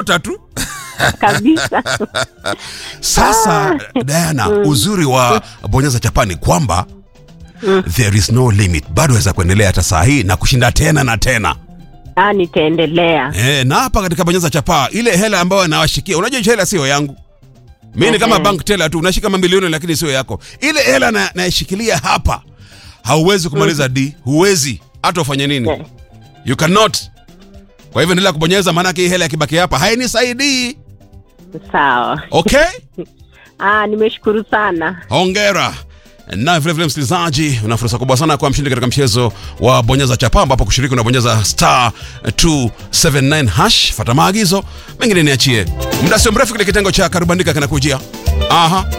kutafuta tu kabisa. sasa Diana uzuri wa bonyeza chapa ni kwamba there is no limit bado waweza kuendelea hata saa hii na kushinda tena na tena Ah, nitaendelea. e, na hapa katika bonyeza chapa ile hela ambayo nawashikia unajua hiyo hela sio yangu mi ni kama Ehe. bank teller tu unashika mamilioni lakini sio yako ile hela na- naishikilia hapa hauwezi kumaliza d huwezi hata ufanye nini Eh. you cannot kwa hivyo endelea kubonyeza maanake hii hela yakibaki hapa hainisaidii Sawa. okay Ah, nimeshukuru sana. hongera na vilevile msikilizaji una fursa kubwa sana kuwa mshindi katika mchezo wa bonyeza chapa ambapo kushiriki unabonyeza star 279 hash fata maagizo mengine niachie muda sio mrefu kile kitengo cha karubandika kinakujia aha